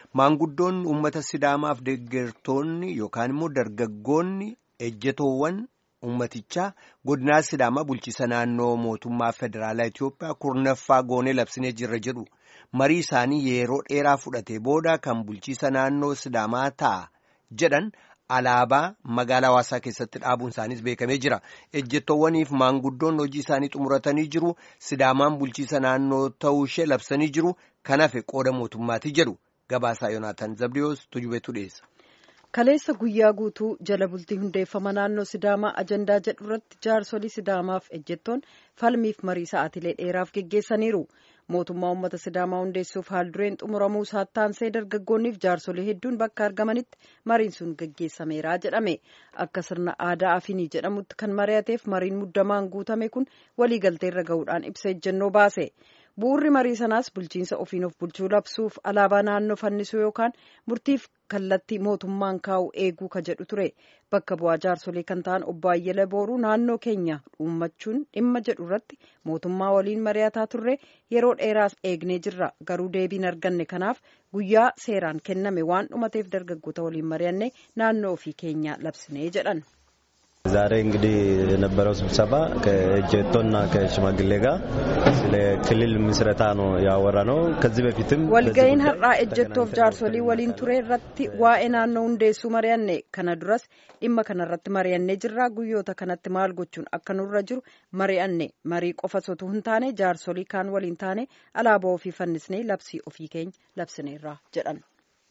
Maanguddoon uummata Sidaamaaf deeggartoonni yookaan immoo dargaggoonni ejjetoowwan uummatichaa godinaa Sidaamaa bulchiisa naannoo mootummaa federaalaa Itoophiyaa kurnaffaa goonee labsinee jirra jedhu. Marii isaanii yeroo dheeraa fudhatee booda kan bulchiisa naannoo Sidaamaa ta'a jedhan alaabaa magaalaa hawaasaa keessatti dhaabuun isaaniis beekamee jira. Ejjettoowwaniif maanguddoon hojii isaanii xumuratanii jiru. Sidaamaan bulchiisa naannoo ta'uu ishee labsanii jiru. Kan hafe qooda mootummaati jedhu. Gabaasaa Yoonaataan Zabdiyoos Tujubeetu dhiyeessa. Kaleessa guyyaa guutuu jala bultii hundeeffama naannoo Sidaamaa ajandaa jedhu irratti jaarsolii Sidaamaaf ejjettoon falmiif marii sa'aatilee dheeraaf geggeessaniiru. Mootummaa uummata Sidaamaa hundeessuuf haaldureen xumuramuu saattaansee dargaggoonniif jaarsolii hedduun bakka argamanitti mariin sun geggeessameera jedhame. Akka sirna aadaa afinii jedhamutti kan mari'ateef mariin muddamaan guutame kun waliigalteerra gahuudhaan ibsa ejjennoo baase. Bu'uurri marii sanaas bulchiinsa ofiin of bulchuu labsuuf alaabaa naannoo fannisuu yookaan murtiif kallattii mootummaan kaa'u eeguu ka jedhu ture. Bakka bu'aa jaarsolee kan ta'an obbo Ayyala Booruu naannoo keenya uummachuun dhimma jedhu irratti mootummaa waliin mari'ataa turre yeroo dheeraas eegnee jirra. Garuu deebiin arganne kanaaf guyyaa seeraan kenname waan dhumateef dargaggoota waliin mari'anne naannoo ofii keenya labsinee jedhan. ዛሬ እንግዲህ የነበረው ስብሰባ ከእጀቶና ከሽማግሌ ጋር ስለ ክልል ምስረታ ነው ያወራ ነው። ከዚህ በፊትም walga'iin har'aa ejjettoof jaarsolii waliin ture irratti waa'ee naannoo hundeessuu mari'anne kana duras dhimma kanarratti mari'annee jirra guyyoota kanatti maal gochuun akka nurra jiru mari'anne marii qofa sotuu hin taane jaarsolii kaan waliin taane alaabaa ofii fannisnee labsii ofii keenya labsineerra jedhan.